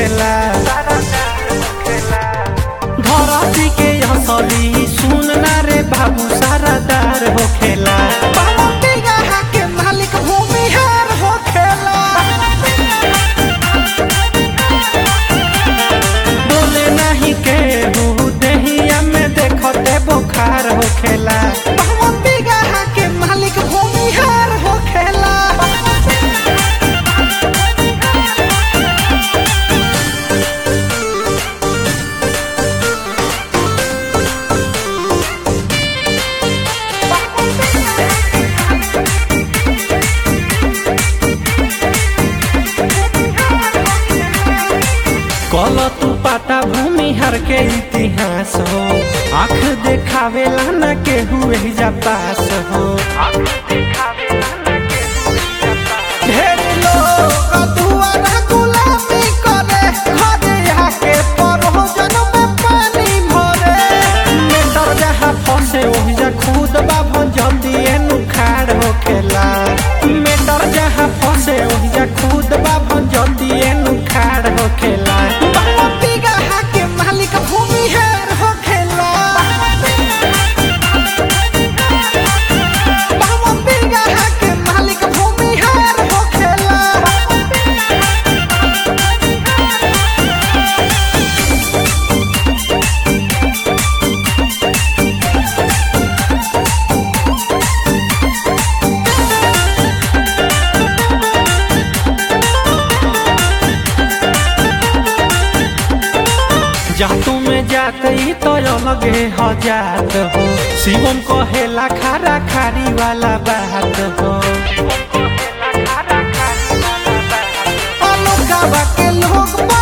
होखेला धरती के असली सुन ना रे बाबू सारादार होखेला बावती गहा के मालिक भूमिहार होखेला बोले नहीं केहू देहिया में देखते बुखार होखेला बावती गहा के मालिक भूमिहार होखेला कल तू पाता भूमिहार के इतिहास हो आँख देखावेला न केहू एहिजा पास हो ढेर लोग दुआरा गुलामी करे घरे आके परोजन में पानी भरे मेटर जहाँ फंसे ओहिजा खुद बा भंजती एनु खाड़ होखेला मेटर जहाँ फंसे ओहिजा खुद बा भंजती एनु खाड़ होखेला बावती गहा के मालिक भूमिहार होखेला बावती गहा के मालिक भूमिहार होखेला जातू में जाते ही तो अलगे हो जात हो शिवम कहेला खारा खारी वाला बात हो अलगावा के लोग